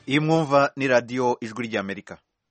iyi mwumva ni radiyo ijwi ry'amerika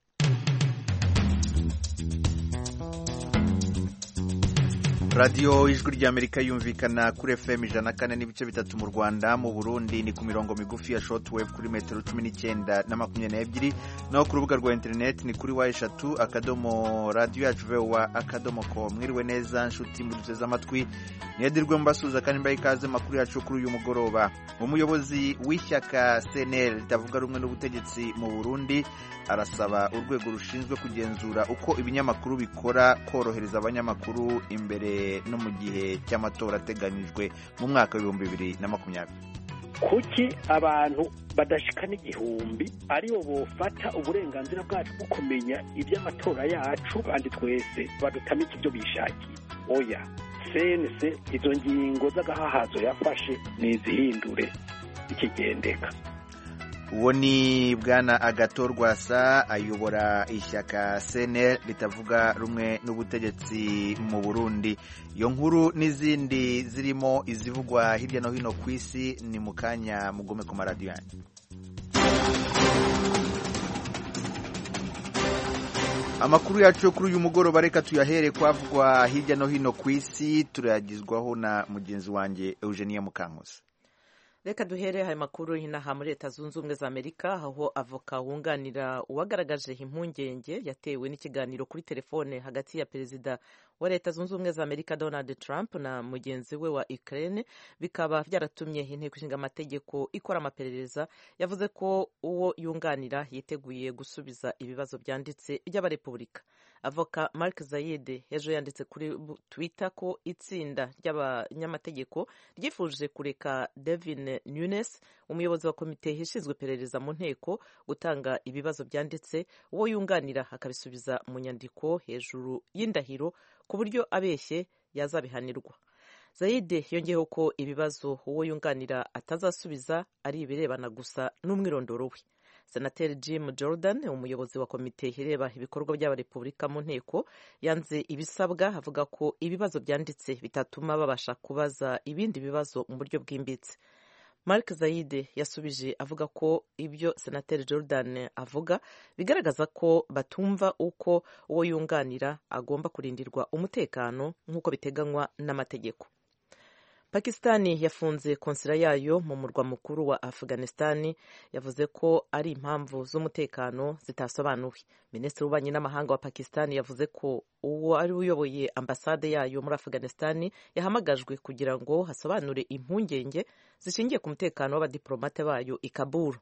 radiyo ijwi ry'amerika yumvikana kuri fm ijana kane n'ibice bitatu mu rwanda mu burundi ni ku mirongo migufi ya shortwave kuri metero cumi n'icyenda na makumyabiri n'ebyiri naho ku rubuga rwa interineti ni kuri wa eshatu akadomo radiyo yacu vowa akadomo ko mwiriwe neza nshuti muduteze amatwi niyadirwe mbasuhuza kandi mbaye ikaze makuru yacu kuri uyu mugoroba umuyobozi w'ishyaka cnl ritavuga rumwe n'ubutegetsi mu burundi arasaba urwego rushinzwe kugenzura uko ibinyamakuru bikora korohereza abanyamakuru imbere no mu gihe cy'amatora ateganyijwe mu mwaka w'ibihumbi bibiri na makumyabiri kuki abantu badashika n'igihumbi aribo bofata uburenganzira bwacu bwo kumenya iby'amatora yacu kandi twese badutamika ibyo bishakiye oya sense izo ngingo z'agahahazo yafashe nizihindure ikigendeka uwo ni bwana agato rwasa ayobora ishyaka cnl ritavuga rumwe n'ubutegetsi mu burundi iyo nkuru n'izindi zirimo izivugwa hirya no hino ku isi ni mu kanya mugome ku maradiyo yanyu amakuru yacu yo kuri uyu mugoroba reka tuyahere kwavugwa hirya no hino ku isi turayagizwaho na mugenzi wanjye eugenia mukankusi reka duhere aya makuru inaha muri leta zunze ubumwe za amerika aho avoka wunganira uwagaragaje impungenge yatewe n'ikiganiro kuri telefone hagati ya perezida wa leta zunze ubumwe za amerika donald trump na mugenzi we wa ukraine bikaba byaratumye inteko ishinga amategeko ikora amaperereza yavuze ko uwo yunganira yiteguye gusubiza ibibazo byanditse by'abarepubulika avoka mark zayide ejo yanditse kuri twitter ko itsinda ry'abanyamategeko ryifuje kureka devin nunes umuyobozi wa komite ishinzwe iperereza mu nteko gutanga ibibazo byanditse uwo yunganira akabisubiza mu nyandiko hejuru y'indahiro ku buryo abeshye yazabihanirwa zayide yongeyeho ko ibibazo uwo yunganira atazasubiza ari ibirebana gusa n'umwirondoro we senateri jim jordan umuyobozi wa komite ireba ibikorwa by'abarepubulika mu nteko yanze ibisabwa avuga ko ibibazo byanditse bitatuma babasha kubaza ibindi bibazo mu buryo bwimbitse mark zayide yasubije avuga ko ibyo senateri jordan avuga bigaragaza ko batumva uko uwo yunganira agomba kurindirwa umutekano nk'uko biteganywa n'amategeko pakisitani yafunze konsila yayo mu murwa mukuru wa afghanistani yavuze ko ari impamvu z'umutekano zitasobanuwe minisitiri w'ububanyi n'amahanga wa pakisitani yavuze ko uwo ari uyoboye ambasade yayo muri afghanistani yahamagajwe kugira ngo hasobanure impungenge zishingiye ku mutekano w'abadiplomate bayo i kabul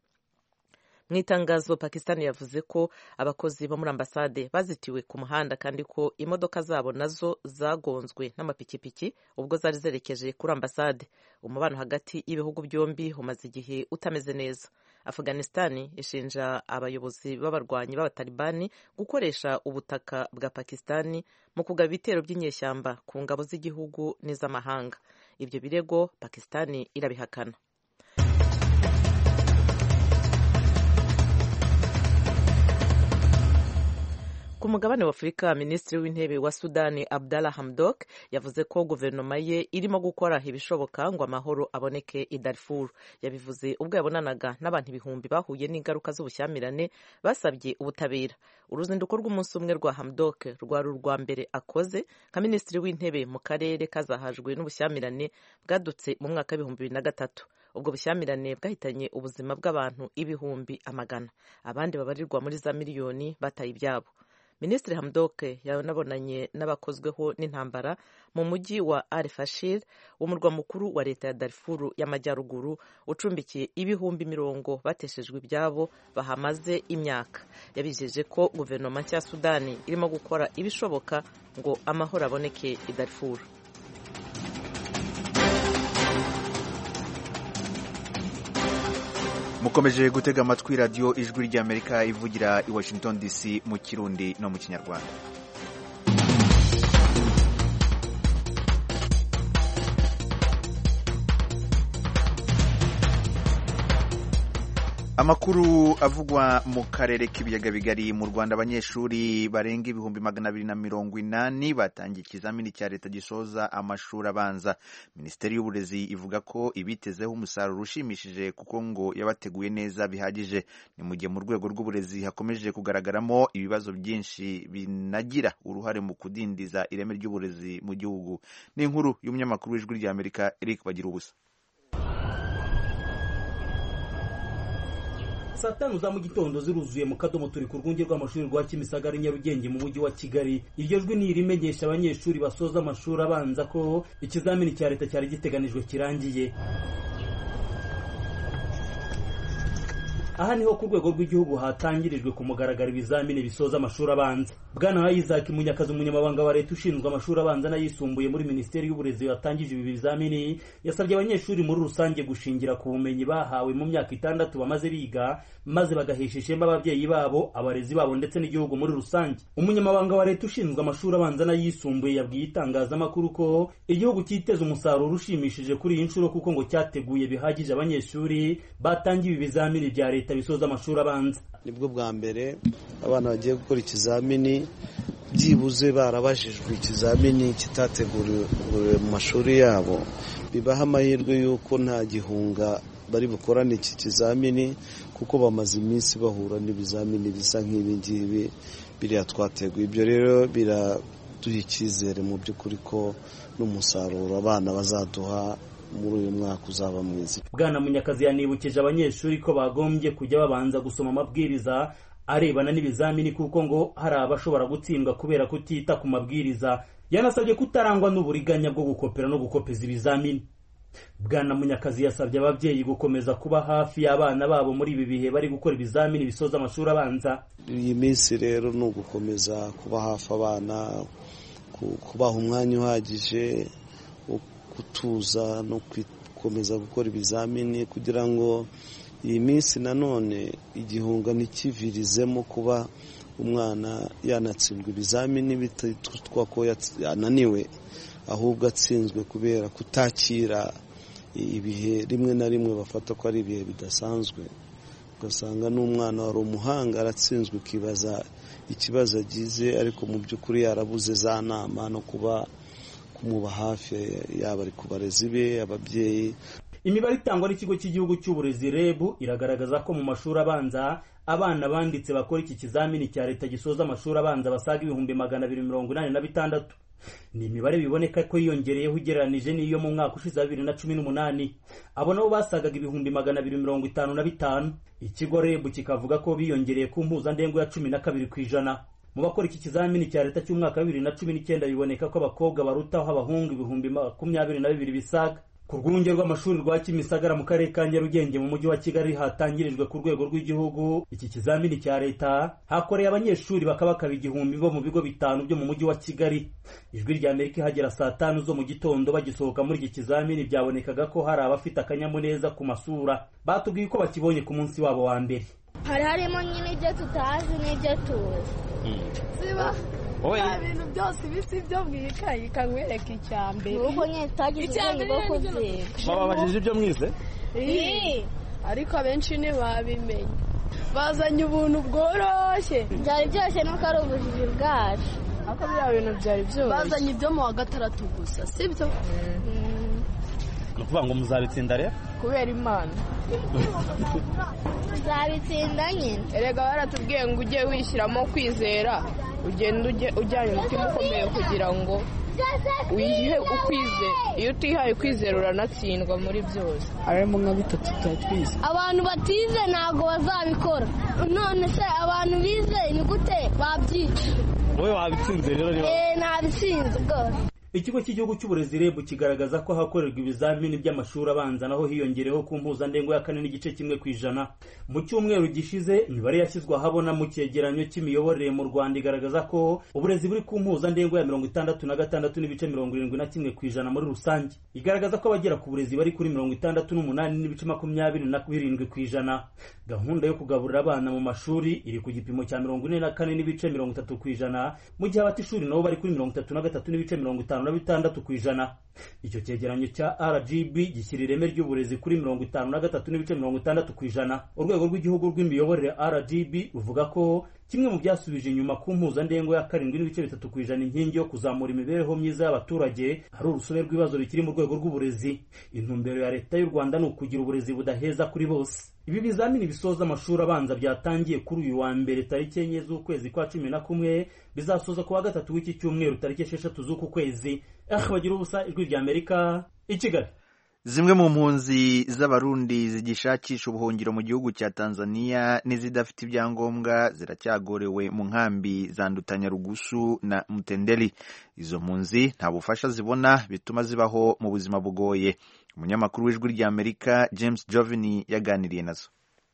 mu itangazo pakisitani yavuze ko abakozi bo muri ambasade bazitiwe ku muhanda kandi ko imodoka zabo nazo zagonzwe n'amapikipiki ubwo zari zerekeje kuri ambasade umubano hagati y'ibihugu byombi umaze igihe utameze neza afghanistani ishinja abayobozi b'abarwanyi b'abatalibani gukoresha ubutaka bwa pakisitani mu kugaba ibitero by'inyeshyamba ku ngabo z'igihugu n'iz'amahanga ibyo birego pakisitani irabihakana ku mugabane wa afurika minisitiri w'intebe wa sudani abdalla hamdok yavuze ko guverinoma ye irimo gukora ibishoboka ngo amahoro aboneke i darfur yabivuze ubwo yabonanaga n'abantu ibihumbi bahuye n'ingaruka z'ubushyamirane basabye ubutabera uruzinduko rw'umunsi umwe rwa hamdok rwari urwa mbere akoze nka minisitiri w'intebe mu karere kazahajwe n'ubushyamirane bwadutse mu mwaka w'ibihumbi bibiri na gatatu ubwo bushyamirane bwahitanye ubuzima bw'abantu ibihumbi amagana abandi babarirwa muri za miliyoni bataye ibyabo minisitiri hamdoke yanabonanye n'abakozweho n'intambara mu mujyi wa al fashir umurwa mukuru wa leta ya darfuru y'amajyaruguru ucumbikiye ibihumbi mirongo bateshejwe ibyabo bahamaze imyaka yabijeje ko guverinoma nshya ya sudani irimo gukora ibishoboka ngo amahoro aboneke i darfuru mukomeje gutega amatwi radiyo ijwi ry'amerika ivugira i washington dc mu kirundi no mu kinyarwanda amakuru avugwa mu karere k'ibiyaga bigari mu rwanda abanyeshuri barenga ibihumbi magana abiri na mirongo inani batangiye ikizamini cya leta gisoza amashuri abanza minisiteri y'uburezi ivuga ko ibitezeho umusaruro ushimishije kuko ngo yabateguye neza bihagije ni mu gihe mu rwego rw'uburezi hakomeje kugaragaramo ibibazo byinshi binagira uruhare mu kudindiza ireme ry'uburezi mu gihugu ni inkuru y'umunyamakuru w'ijwi ry'amerika eric bagira ubusa saa tanu za mu gitondo ziruzuye mu kadomo turi ku rwunge rw'amashuri rwa kimisagara nyarugenge mu mujyi wa kigali iryo jwi ni irimenyesha abanyeshuri basoza amashuri abanza ko ikizamini cya leta cyari giteganijwe kirangiye aha niho ku rwego rw'igihugu hatangirijwe ku mugaragaro ibizamini bisoza amashuri abanza bwana isaac munyakazi umunyamabanga wa leta ushinzwe amashuri abanza n'ayisumbuye muri minisiteri y'uburezi watangije ibi bizamini yasabye abanyeshuri muri rusange gushingira ku bumenyi bahawe mu myaka itandatu bamaze biga maze bagahesha ishema ababyeyi babo abarezi babo ndetse n'igihugu muri rusange umunyamabanga wa leta ushinzwe amashuri abanza n'ayisumbuye yabwiye itangazamakuru ko igihugu cyiteze umusaruro ushimishije kuri iyi nshuro kuko ngo cyateguye bihagije abanyeshuri batangiye ibi bizamini bya leta leta bisoza amashuri abanza nibwo bwa mbere abana bagiye gukora ikizamini byibuze barabajijwe ikizamini kitateguriwe mu mashuri yabo bibaha amahirwe y'uko nta gihunga bari bukorane iki kizamini kuko bamaze iminsi bahura n'ibizamini bisa nk'ibi ngibi biriya twateguye ibyo rero biraduha icyizere mu by'ukuri ko n'umusaruro abana bazaduha muri uyu mwaka uzaba mwiza bwana munyakazi yanibukije abanyeshuri ko bagombye kujya babanza gusoma amabwiriza arebana n'ibizamini kuko ngo hari abashobora gutsindwa kubera kutita ku mabwiriza yanasabye kutarangwa n'uburiganya bwo gukopera no gukopeza ibizamini bwana munyakazi yasabye ababyeyi gukomeza kuba hafi y'abana babo muri ibi bihe bari gukora ibizamini bisoza amashuri abanza iyi minsi rero ni ugukomeza kuba hafi abana kubaha umwanya uhagije gutuza no gukomeza gukora ibizamini kugira ngo iyi minsi nanone igihunga ntikivirizemo kuba umwana yanatsindwa ibizamini bititwa ko yananiwe ahubwo atsinzwe kubera kutakira ibihe rimwe na rimwe bafata ko ari ibihe bidasanzwe ugasanga n'umwana wari umuhanga aratsinzwe ukibaza ikibazo agize ariko mu by'ukuri yarabuze za nama no kuba kumuba hafi yaba ari ku barezi be ababyeyi imibare itangwa n'ikigo cy'igihugu cy'uburezi reb iragaragaza ko mu mashuri abanza abana banditse bakora iki kizamini cya leta gisoza amashuri abanza basaga ibihumbi magana abiri mirongo inani na bitandatu ni imibare biboneka ko yiyongereyeho ugereranije n'iyo mu mwaka ushize wa bibiri na cumi n'umunani abo nabo basagaga ibihumbi magana abiri mirongo itanu na bitanu ikigo reb kikavuga ko biyongereye ku mpuzandengo ya cumi na kabiri ku ijana mu bakora iki kizamini cya leta cy'umwaka wa bibiri na cumi n'icyenda biboneka ko abakobwa barutaho abahungu ibihumbi makumyabiri na bibiri bisaga ku rwunge rw'amashuri rwa kimisagara mu karere ka nyarugenge mu mujyi wa kigali hatangirijwe ku rwego rw'igihugu iki kizamini cya leta hakoreye abanyeshuri bakabakaba igihumbi bo mu bigo bitanu byo mu mujyi wa kigali ijwi rya amerika ihagera saa tanu zo mu gitondo bagisohoka muri iki kizamini byabonekaga ko hari abafite akanyamuneza ku masura batubwiye ko bakibonye ku munsi wabo wa mbere hari harimo nyine ibyo tutazi n'ibyo tuzi ziba nta bintu byose ibisi byo mu ikayi ikanywereka icya mbere nuko nyine tutagize ubwenge bwo kubyiga bababajije ibyo mwize ariko abenshi ntibabimenye bazanye ubuntu bworoshye byari byose nuko ari ubujiji bwacu ariko biriya bintu byari byoroshye bazanye ibyo mu wa gatandatu gusa sibyo ni ukuvuga ngo muzabitsinda rero kubera imana tuzabitsinda nyine erega baratubwiye ngo ujye wishyiramo kwizera ugenda ujyanye umutima ukomeye kugira ngo wihe ukwize iyo utihaye ukwizera uranatsindwa muri byose harimo nka bitatu tuba twize abantu batize ntabwo bazabikora none se abantu bize ni gute babyica wowe wabitsinze rero niba eee ntabitsinze rwose ikigo cy'igihugu cy'uburezi reb kigaragaza ko hakorerwa ibizamini by'amashuri abanza naho hiyongereho ku mpuzandengo ya kane n'igice kimwe ku ijana mu cyumweru gishize imibare yashyizwe ahabona mu cyegeranyo cy'imiyoborere mu rwanda igaragaza ko uburezi buri ku mpuzandengo ya mirongo itandatu na gatandatu n'ibice mirongo irindwi na kimwe ku ijana muri rusange igaragaza ko abagera ku burezi bari kuri mirongo itandatu n'umunani n'ibice makumyabiri na birindwi ku ijana gahunda yo kugaburira abana mu mashuri iri ku gipimo cya mirongo ine na kane n'ibice mirongo itatu ku ijana mu gihe abata ishuri nabo bari kuri mirongo itatu na gatatu n'ibice mirongo itanu itanu na bitandatu ku ijana icyo cyegeranyo cya rgb gishyira ireme ry'uburezi kuri mirongo itanu na gatatu n'ibice mirongo itandatu ku ijana urwego rw'igihugu rw'imiyoborere rgb ruvuga ko kimwe mu byasubije inyuma ku mpuzandengo ya karindwi n'ibice bitatu ku ijana inkingi yo kuzamura imibereho myiza y'abaturage ari urusobe rw'ibibazo bikiri mu rwego rw'uburezi intumbero ya leta y'u rwanda ni ukugira uburezi budaheza kuri bose ibi bizamini bisoza amashuri abanza byatangiye kuri uyu wa mbere tariki enye z'ukwezi kwa cumi na kumwe bizasoza ku wa gatatu w'iki cyumweru tariki esheshatu z'uku kwezi ah bagira ubusa ijwi rya amerika i kigali zimwe mu mpunzi z'abarundi zigishakisha ubuhungiro mu gihugu cya tanzania n'izidafite ibyangombwa ziracyagorewe mu nkambi za ndutanyarugusu na mutenderi izo mpunzi nta bufasha zibona bituma zibaho mu buzima bugoye umunyamakuru w'ijwi rya amerika james jovini yaganiriye nazo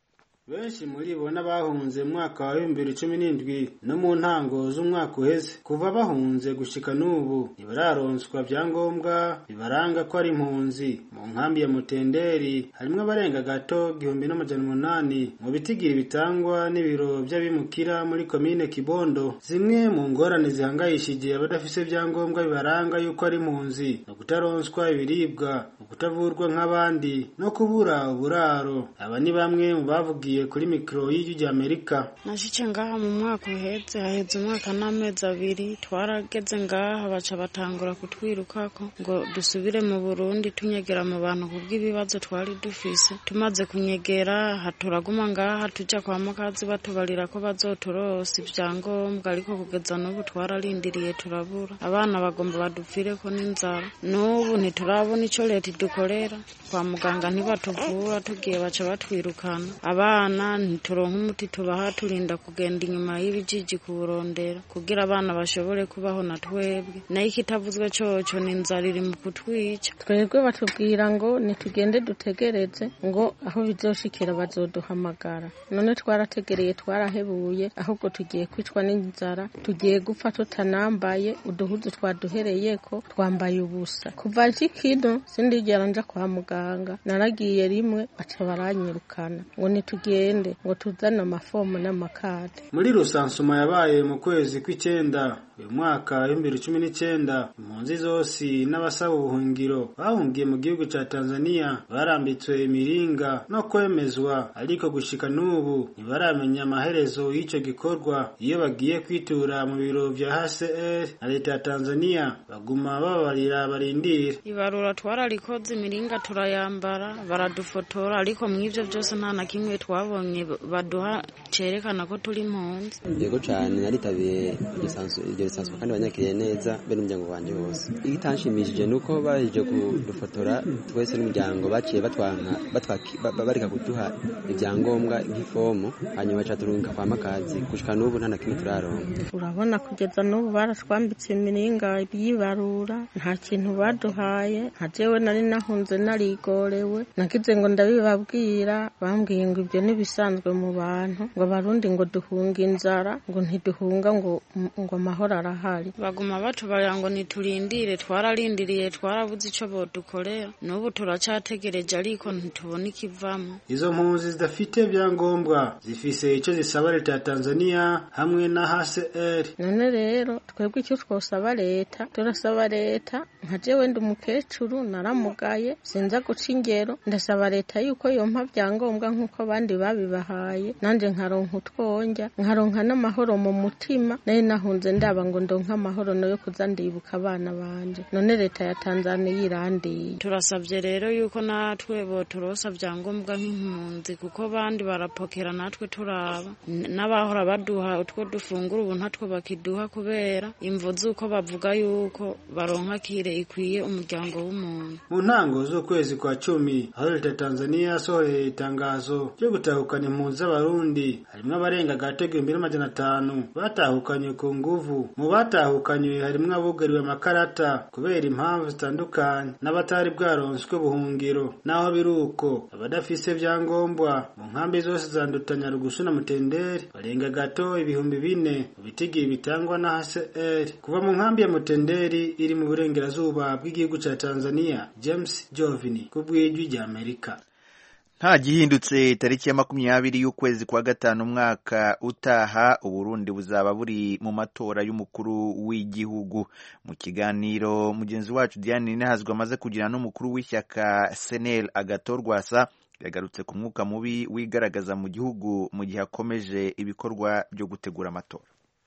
benshi muri bo n'abahunze mu mwaka wa bibiri cumi n'indwi no mu ntango z'umwaka uheze kuva bahunze gushika n'ubu ntibararonswa byangombwa bibaranga ko ari impunzi mu nkambi ya mutenderi harimwo abarenga gato igihumbi n'amajana umunani mu bitigiri bitangwa n'ibiro by'abimukira muri komine kibondo zimwe mu ngorane zihangayishije abadafise ibyangombwa bibaranga yuko ari impunzi no kutaronswa ibiribwa no kutavurwa nk'abandi no kubura uburaro aba ni bamwe mu bavugiye kuri mikoro y'ijwi rya amerika nashyice ngaha mu mwaka uhetse haheze umwaka n'amezi abiri twarageze ngaha baca batangura kutwirukako ngo dusubire mu burundi tunyegera mu bantu kubw'ibibazo twari dufise tumaze kunyegera turaguma ngaha tujya kwa mukazi batubarira ko bazoturosa ibyangombwa ariko kugeza n'ubu twararindiriye turabura abana bagomba badupfire ko n'inzara n'ubu ntiturabona icyo leta idukorera kwa muganga ntibatuvura tugiye baca batwirukana abana ntituronka umuti tubaha turinda kugenda inyuma y'ibijiji kuburondera kugira abana bashobore kubaho na twebwe nayo ikitavuzwe coco ni inzara iri mu kutwica twebwe batubwira ngo nitugende dutegereze ngo aho bizoshikira bazoduhamagara none twarategereye twarahebuye ahubwo tugiye kwicwa n'inzara tugiye gupfa tutanambaye uduhuzu twaduhereyeko twambaye ubusa kuva kino sindigera nja kwa muganga naragiye rimwe baca baranyirukana ngo nitugende ngo tuzane amafomu n'amakade muri rusansuma yabaye mu kwezi kw'icyenda uyu mwaka w'ibihumbi cumi n'icyenda impunzi zose n'abasaba ubuhungiro bahungiye mu gihugu cya tanzania barambitswe imiringa no kwemezwa ariko gushika n'ubu ntibaramenya amaherezo y'icyo gikorwa iyo bagiye kwitura mu biro bya hcr na leta ya tanzania baguma bababarira barindira ibarura twararikoze imiringa turayambara baradufotora ariko mu ivyo byose nta na kimwe twabonye baduha cerekana ko turi impunzi yego cyane naritabiye iryo risanzwe kandi banyakiriye neza be n'umuryango wanjye wose igitanshimishije ni uko baje kudufotora twese n'umuryango baciye batwanka bareka kuduha ibyangombwa nk'ifomu hanyuma baca turungika kwa makazi gushika n'ubu nta na kimwe turaronka urabona kugeza n'ubu baratwambitse imiringa yibarura nta kintu baduhaye nka jewe nari nahunze narigorewe nagize ngo ndabibabwira bambwiye ngo ibyo ntibisanzwe mu bantu ngo abarundi ngo duhunga inzara ngo ntiduhunga ngo ngo amahoro arahari baguma batubarira ngo niturindire twararindiriye twarabuze icyo bodukorera n'ubu turacategereje ariko ntitubona ikivamo izo mpunzi zidafite ibyangombwa zifise icyo zisaba leta ya tanzania hamwe na hcr none rero twebwe icyo twosaba leta turasaba leta nka jewe ndi umukecuru naramugaye sinza guca ingero ndasaba leta yuko yompa byangombwa nk'uko abandi babibahaye nanjye nkaronka utwonjya nkaronka n'amahoro mu mutima nari nahunze ndaba ngo ndonke amahoro no yo kuza ndibuka abana banje none leta ya tanzania irandiye turasabye rero yuko natwe boturosa byangombwa nk'impunzi kuko bandi barapokera natwe turaba n'abahora baduha utwo dufungura ubu ntatwo bakiduha kubera imvu z'uko bavuga yuko baronka kire ikwiye umuryango w'umuntu mu ntango z'ukwezi kwa cumi aho leta ya tanzania yasohoye itangazo ryo gutahukana impunzi z'abarundi harimwo abarenga gato igihumbi n'amajana atanu batahukanye ku nguvu mu batahukanywe harimwo abugariwe amakarata kubera impamvu zitandukanye n'abatari bwaronswe buhungiro naho biri uko abadafise ibyangombwa mu nkambi zose zandutanya rugusu na mutenderi barenga gato ibihumbi bine mu bitigiri bitangwa na hcr kuva mu nkambi ya mutenderi iri mu burengerazuba bw'igihugu cya tanzania james jovini ku bw'ijwi rya amerika nta gihindutse tariki ya makumyabiri y'ukwezi kwa gatanu umwaka utaha uburundi buzaba buri mu matora y'umukuru w'igihugu mu kiganiro mugenzi wacu diane ninahazwa amaze kugira n'umukuru w'ishyaka senel agatorwasa yagarutse ku mwuka mubi wigaragaza mu gihugu mu gihe akomeje ibikorwa byo gutegura amatora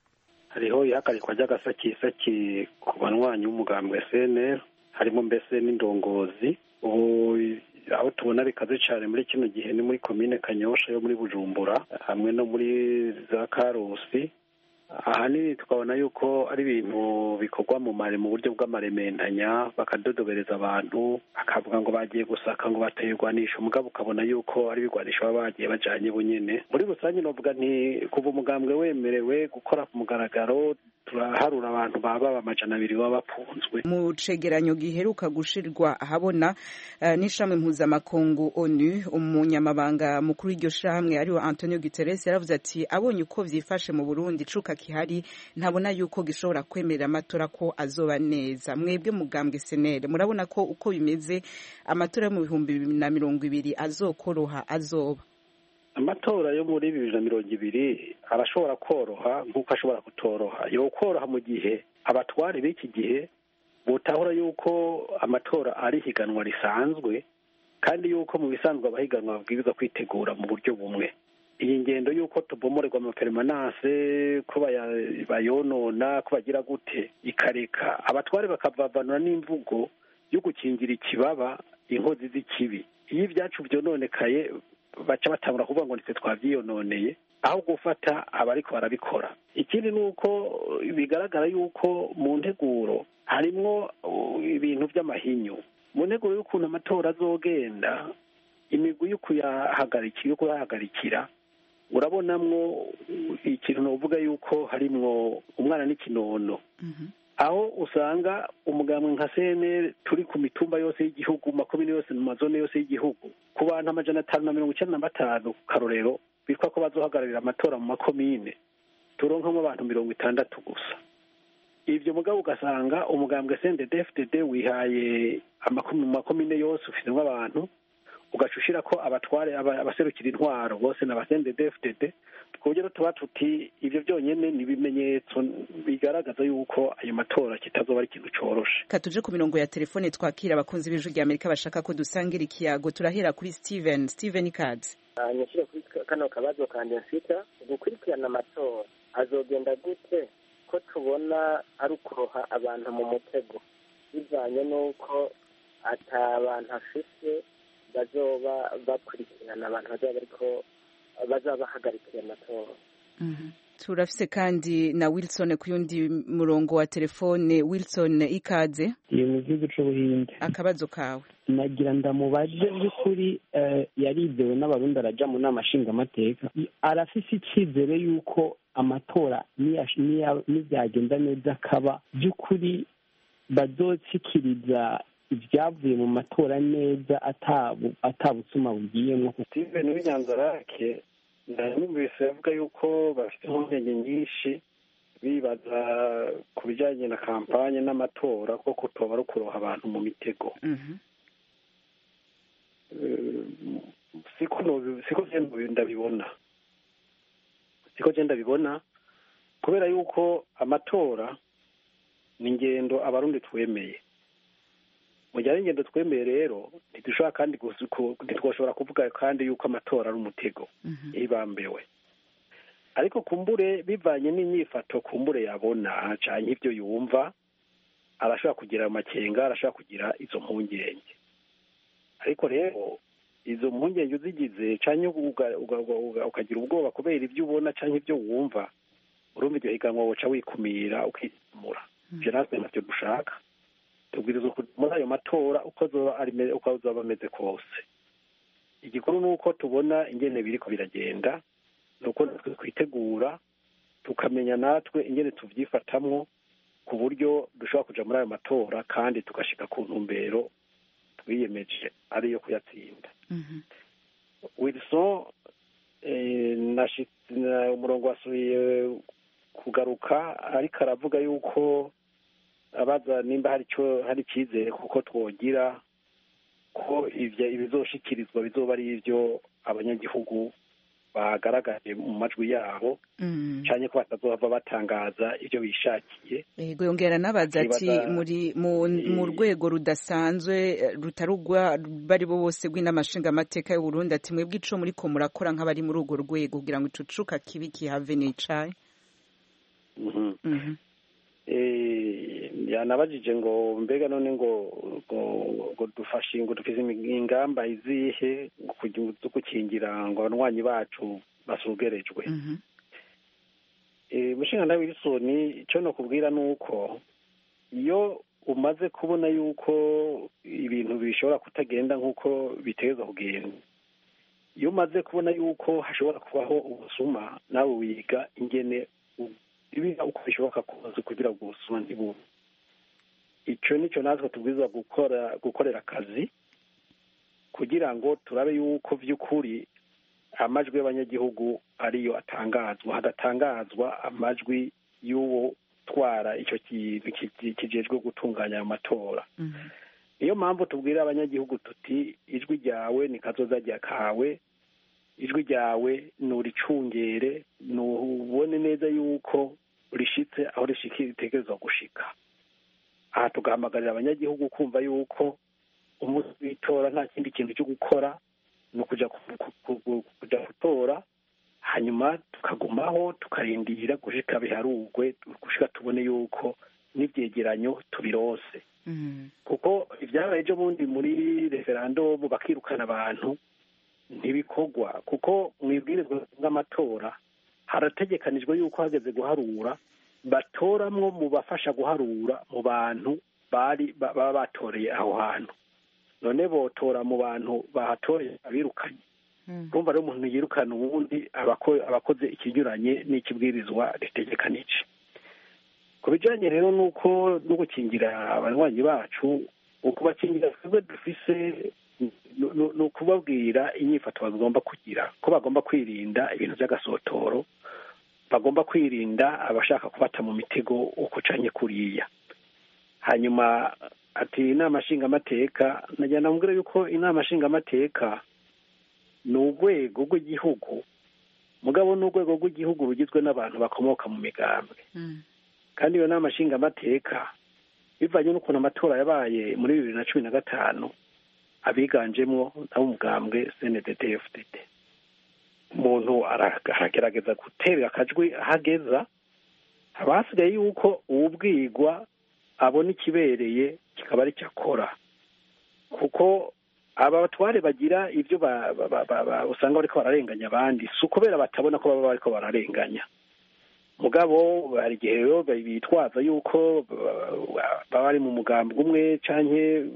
hariho ihagarikwa ry'agasakisaki ku banywanyi b'umugambwe cnr harimo mbese n'indongozi ubu aho tubona bikaze cyane muri kino gihe ni muri komine kanyosha yo muri bujumbura hamwe no muri za karusi ahanini tukabona yuko ari ibintu bikorwa mu mare mu buryo bw'amarementanya bakadodobereza abantu bakavuga ngo bagiye gusaka ngo bateye irwanisho mugabo ukabona yuko ari ibigwanisho baba bagiye bajanye bunyene muri rusange novuga nti kuva umugambwe wemerewe gukora ku mugaragaro turaharura abantu baba amajana abiri baba bafunzwe mu cegeranyo giheruka gushirwa ahabona uh, n'ishami mpuzamakungu onu umunyamabanga mukuru w'iryo shamwe ariwe antonio guterres yaravuze ati abonye uko vyifashe mu burundi cuka kihari ntabona yuko gishobora kwemerera amatora ko azoba neza mwebwe mugambwe senere murabona ko uko bimeze amatora yo mu bihumbi bibiri na mirongo ibiri azokoroha azoba amatora yo muri bibiri na mirongo ibiri arashobora koroha nk'uko ashobora kutoroha yo koroha mu gihe abatware b'iki gihe butahura yuko amatora ari higanwa risanzwe kandi yuko mu bisanzwe abahiganwa babwirizwa kwitegura mu buryo bumwe iyi ngendo y'uko tubomorerwa amaperemanase ko bayonona ko bagira gute ikareka abatware bakavavanura n'imvugo yo gukingira ikibaba inkozi z'ikibi iyo ibyacu byononekaye baca batangura kuvuga ngo nitwe twabyiyononeye aho gufata abariko barabikora ikindi ni uko bigaragara yuko mu nteguro harimwo ibintu by'amahinyu mu nteguro y'ukuntu amatora azogenda imigwi yo kuyahagarikira yo kuyahagarikira urabonamwo ikintu novuga yuko harimwo umwana n'ikinono aho usanga umugambwe nka cnr turi ku mitumba yose y'igihugu makomine yose mu mazone yose y'igihugu ku bantu amajana atanu na mirongo icyenda na batanu ku karorero bitwa ko bazohagararira amatora mu makomine turonkamo abantu mirongo itandatu gusa ibyo mugabo ugasanga umugambwe cndd wihaye mu makomine yose ufitemo abantu ugaca ushira ko abatware abaserukira intwaro bose na basendedefdd ku buryo tuba tuti ibyo byonyine ni ibimenyetso bigaragaza yuko ayo matora kitazoba ari ikintu coroshe ka tuje ku mirongo ya telefone twakira abakunzi b'ijwi rya amerika bashaka ko dusangira ikiyago turahera kuri steven steven kads nyishyire kuri kano kabazo kanje mfita gukurikirana amatora azogenda gute ko tubona ari ukuroha abantu mu mutego bivanye n'uko ata bantu afise bazoba bakurikirana abantu bazaba bariko bazaba bahagarikiye amatora turafise kandi na wilson ku yundi murongo wa telefone wilson ikaze iyo mu gihugu c'ubuhinde akabazo kawe nagira ndamubaje by'ukuri yarizewe n'abarundi araja mu nama nshingamateka arafise icizere y'uko amatora nibyagenda neza akaba by'ukuri bazokikiriza ibyavuye mu matora neza atabusuma bugiyemo steven w'inyanzarake ndamwumvise avuga yuko bafite impungenge nyinshi bibaza ku bijyanye na kampanye n'amatora ko kutoba ari ukuroha abantu mu mitego siko ndabibona siko genda bibona kubera yuko amatora ni ingendo abarundi twemeye mu gihe ari ingendo twemeye rero ntidushobora kandi ntitwashobora kuvuga kandi yuko amatora ari umutego ibambewe ariko kumbure bivanye n'imyifato kumbure yabona cyane ibyo yumva arashobora kugira amakenga arashobora kugira izo mpungenge ariko rero izo mpungenge uzigize cyangwa ukagira ubwoba kubera ibyo ubona cyangwa ibyo wumva urumva iryo higanwa woca wikumira ukisamura ibyo natwe ntabyo dushaka tubwiriza muri ayo matora uko azaba ameze kose igikuru ni uko tubona ingene biriko biragenda ni uko natwe twitegura tukamenya natwe ingene tuvyifatamwo ku buryo dushobora kuja muri ayo matora kandi tugashika ku ntumbero twiyemeje ariyo kuyatsinda wilson umurongo wasubiye kugaruka ariko aravuga yuko abaza nimba hari icyo hari icyizere kuko twogira ko ibyo ibizoshikirizwa bizoba ari ibyo abanyagihugu bagaragaje mu majwi yabo cyane ko batazohava batangaza ibyo bishakiye yego yongera nabaza ati muri mu rwego rudasanzwe rutarugwa bari bo bose rw'inamashinga amateka y'u Burundi ati mwebwe ico muri ko murakora nk'abari muri urwo rwego kugira ngo ico cuka kibi kihave nicaye yanabajije ngo mbega none ngo ngo dufashe ngo dufise ingamba izihe zo gukingira ngo abanywanyi bacu basugerejwe mushinga nawe wilson icyo nakubwira ni uko iyo umaze kubona yuko ibintu bishobora kutagenda nk'uko biteza kugenda iyo umaze kubona yuko hashobora kubaho ubusuma nawe wiga ingene ibiga uko bishoboka kose kugira ngo ubusuma ntibube icyo nicyo natwe tubwirizwa gukora gukorera akazi kugira ngo turabe yuko by'ukuri amajwi y'abanyagihugu ariyo atangazwa hadatangazwa amajwi y'uwo utwara icyo kintu kijejwe gutunganya ayo matora niyo mpamvu tubwira abanyagihugu tuti ijwi ryawe ni kazoza rya kawe ijwi ryawe nuricungere nubone neza yuko rishitse aho rishikira ritegerezwa gushika aha tugahamagarira abanyagihugu kumva yuko umunsi w'itora nta kindi kintu cyo gukora ni ukujya kujya gutora hanyuma tukagumaho tukarindira gushika biharugwe gushika tubone yuko n'ibyegeranyo tubirose kuko ibyabaye ejo bundi muri referandumu bakirukana abantu ntibikorwa kuko mu ibwirizwa bw'amatora harategekanijwe yuko hageze guharura batoramwo mu bafasha guharura mu bantu bari baba batoreye aho hantu none botora mu bantu bahatoreye abirukanye urumva rero umuntu yirukana ubundi abakoze ikinyuranye n'ikibwirizwa ritegekanije ku bijyanye rero n'uko no gukingira abanywanyi bacu ukubakingira twebwe dufise ni ukubabwira inyifato bagomba kugira ko bagomba kwirinda ibintu by'agasotoro bagomba kwirinda abashaka kubata mu mitego uko ucanye kuriya hanyuma ati inama nshingamateka nagira namubwira yuko inama nshingamateka ni urwego rw'igihugu mugabo ni urwego rw'igihugu rugizwe n'abantu bakomoka mu migambwe kandi iyo nama nshingamateka bivanye n'ukuntu amatora yabaye muri bibiri na cumi na gatanu abiganjemo n'ab'umugambwe cndd fdd umuntu aragerageza guterera akajwi ahageza haba hasigaye yuko uwubwirwa abona ikibereye kikaba ari cyo akora kuko aba batware bagira ibyo usanga bariko bararenganya abandi si ukubera batabona ko baba bariko bararenganya mugabo hari igihe rero bitwaza yuko baba bari mu mugambwe umwe canke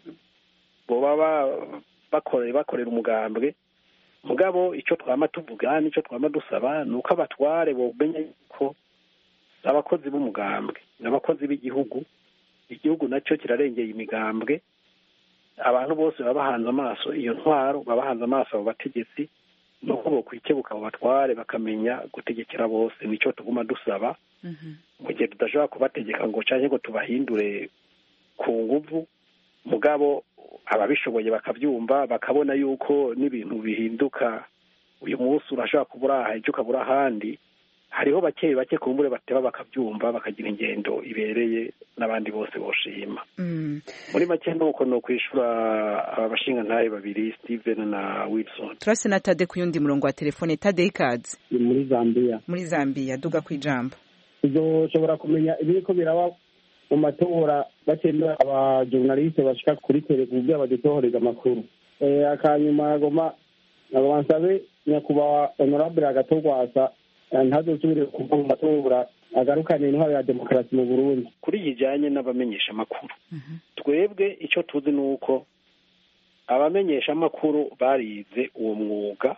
boba bakorera bakorera umugambwe mugabo icyo twama tuvuga n'icyo twama dusaba ni uko abatware bomenya yuko abakozi b'umugambwe n'abakozi b'igihugu igihugu nacyo kirarengeye imigambwe abantu bose baba bahanze amaso iyo ntwaro baba bahanze amaso abo bategetsi nuko bokwikebuka abo batware bakamenya gutegekera bose nicyo tuguma dusaba mu gihe tudashobora kubategeka ngo canke ngo tubahindure ku nguvu mugabo ababishoboye bakabyumva bakabona yuko n'ibintu bihinduka uyu munsi urashobora kuba uraha ejo ukaba uri ahandi hariho bake bake kumbure bateba bakabyumva bakagira ingendo ibereye n'abandi bose boshima muri make nuko ni ukwishura aba bashingantahe babiri steven na wilson turase na tade ku yundi murongo wa telefone tade ikaze ni muri zambia muri zambia duga ku ijambo uzoshobora kumenya ibiriko biraba mu matora batemera abajournaliste bashika kuri tele kugira badutohoreza amakuru akanyuma agoma agoma nsabe nyakubahwa honorable agatogwasa ntazosubire kuva mu matora agarukane intwaro ya demokarasi mu burundi kuri iyi ijyanye n'abamenyesha amakuru twebwe icyo tuzi ni uko abamenyesha amakuru barize uwo mwuga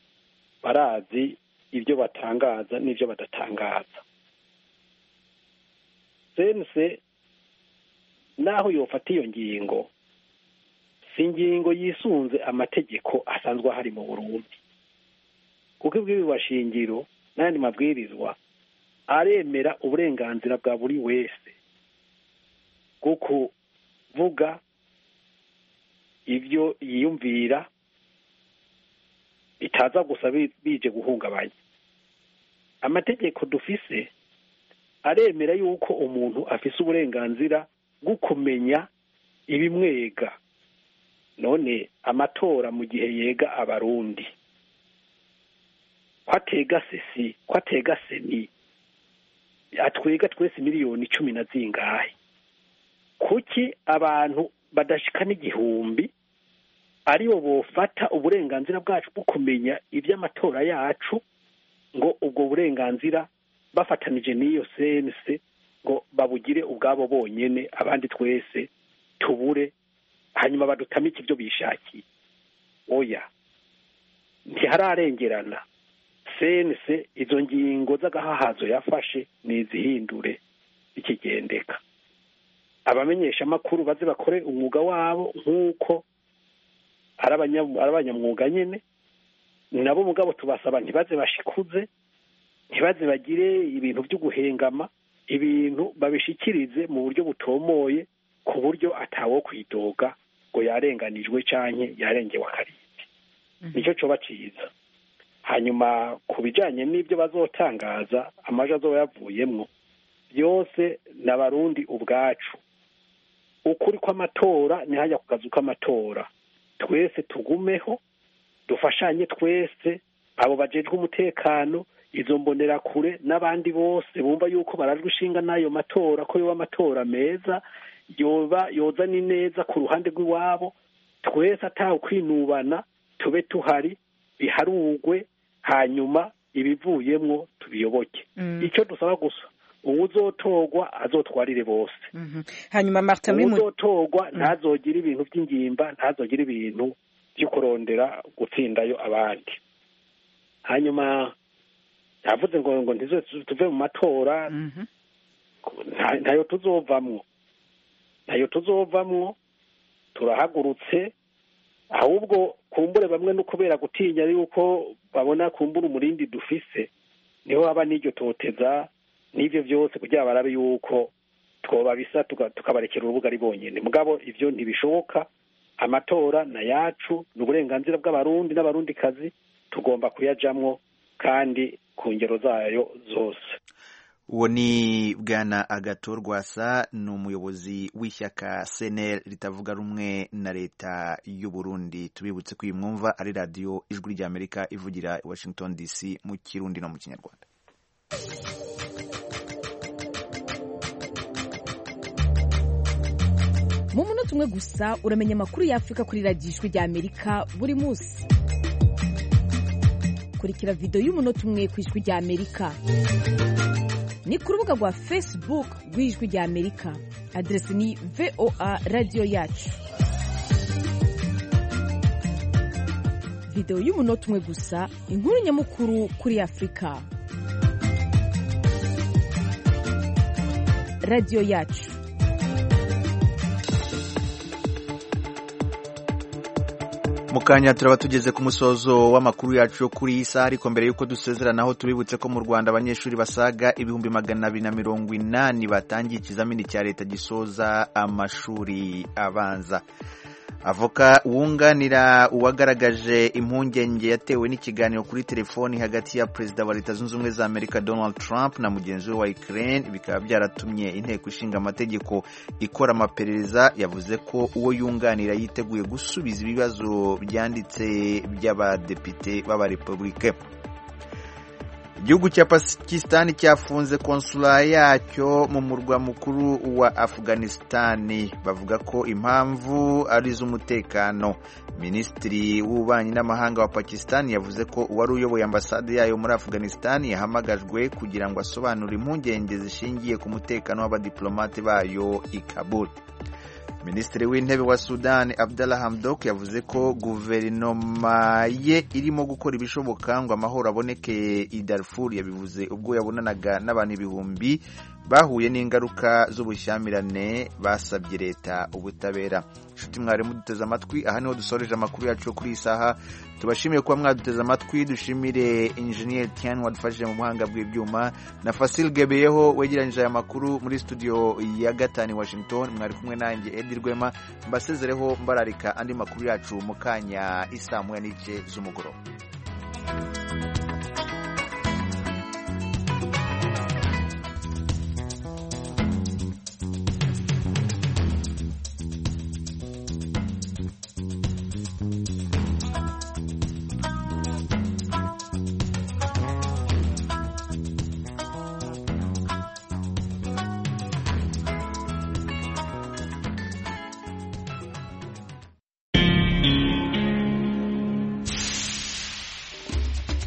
barazi ibyo batangaza n'ibyo badatangaza sense naho yofata iyo ngingo si ingingo yisunze amategeko asanzwe ahari mu burundi kuko ibwirizwa shingiro n'ayandi mabwirizwa aremera uburenganzira bwa buri wese bwo kuvuga ibyo yiyumvira bitaza gusa bi- bije guhungabanya amategeko dufise aremera yuko umuntu afise uburenganzira bwo kumenya ibimwega none amatora mu gihe yega abarundi ko atega sesi ko atega seni atwega twese miliyoni cumi na zingahe kuki abantu badashika n'igihumbi aribo bofata uburenganzira bwacu bwo kumenya iby'amatora yacu ngo ubwo burenganzira bafatanije n'iyo sense ngo babugire ubwabo bonyene abandi twese tubure hanyuma badutamike ibyo bishakiye oya ntihararengerana sense izo ngingo z'agahahazo yafashe nizihindure ikigendeka abamenyesha amakuru baze bakore umwuga wabo nk'uko ari abanya- ari abanyamwuga nyine nabo mugabo tubasaba ntibaze bashikuze ntibaze bagire ibintu byo guhengama ibintu babishikirize mu buryo butomoye ku buryo atawo kwidoga ngo yarenganijwe canke yarengewe akarindi nicyo coba ciza hanyuma ku bijanye n'ibyo bazotangaza amaji azoba yavuyemwo byose ni abarundi ubwacu ukuri kw'amatora ni hajya ku kazu k'amatora twese tugumeho dufashanye twese abo bajejwe umutekano izo mbonerakure n'abandi bose bumva yuko barajwe ishinga n'ayo matora ko yoba amatora meza yoba yoza ni neza ku ruhande rw'iwabo twese atawe kwinubana tube tuhari biharugwe hanyuma ibivuyemwo tubiyoboke icyo dusaba gusa uwuzotorwa azotwarire bose hanyuma martin muri mu- uwuzotorwa ntazogire ibintu by'ingimba ntazogire ibintu byo kurondera gutsindayo abandi hanyuma yavuze ngo ngo ntizo tuve mu matora nta- ntayo tuzovamwo ntayo tuzovamwo turahagurutse ahubwo kumbure bamwe no kubera gutinya yuko babona kumbura umurindi dufise niho haba n'iryo toteza n'ibyo byose kugira barabe yuko twobabisa tuka- tukabarekera urubuga ari bonyine mugabo ivyo ntibishoboka amatora na yacu ni uburenganzira bw'abarundi n'abarundikazi tugomba kuyajamwo kandi ku ngero zayo zose uwo ni bwana agato rwasa ni umuyobozi w'ishyaka cnl ritavuga rumwe na leta y'u Burundi tubibutse ko iyi mwumva ari radiyo ijwi ry'amerika ivugira i washington dc mu kirundi no mu kinyarwanda mu munota umwe gusa uramenya amakuru y'afurika kuri radiyo ijwi ry'amerika buri munsi kurikira videwo y'umunota umwe ku ijwi ry'amerika ni ku rubuga rwa facebook rw'ijwi ry'amerika aderesi ni voa radiyo yacu videwo y'umunota umwe gusa inkuru nyamukuru kuri afurika radiyo yacu mu kanya turaba tugeze ku musozo w'amakuru yacu yo kuri iyi saha ariko mbere y'uko dusezeranaho tubibutse ko mu rwanda abanyeshuri basaga ibihumbi magana abiri na mirongo inani batangiye ikizamini cya leta gisoza amashuri abanza avoka wunganira uwagaragaje impungenge yatewe n'ikiganiro kuri telefoni hagati ya perezida wa leta zunze ubumwe za amerika donald trump na mugenzi we wa ukraine bikaba byaratumye inteko ishinga amategeko ikora amaperereza yavuze ko uwo yunganira yiteguye gusubiza ibibazo byanditse by'abadepite b'abarepubulike igihugu cya pakisitani cyafunze konsula yacyo mu murwa mukuru wa afuganisitani bavuga ko impamvu ari iz'umutekano minisitiri w'ububanyi n'amahanga wa pakisitani yavuze ko uwari uyoboye ambasade yayo muri afuganisitani yahamagajwe kugira ngo asobanure impungenge zishingiye ku mutekano w'abadiplomate bayo i kabul minisitiri w'intebe wa sudani abdallah hamdok yavuze ko guverinoma ye irimo gukora ibishoboka ngo amahoro aboneke i darfur yabivuze ubwo yabonanaga n'abantu ibihumbi bahuye n'ingaruka z'ubushyamirane basabye leta ubutabera inshuti mwarimu duteze amatwi aha niho dusoreje amakuru yacu yo kuri iyi saha tubashimiye kuba mwaduteze amatwi dushimire injeniyeri tian wadufashije mu buhanga bw'ibyuma na fasil gebeyeho wegeranyije aya makuru muri studio ya gatanu i washington mwari kumwe nanjye edi rwema mbasezereho mbararika andi makuru yacu mu kanya isaa moya n'igice z'umugoroba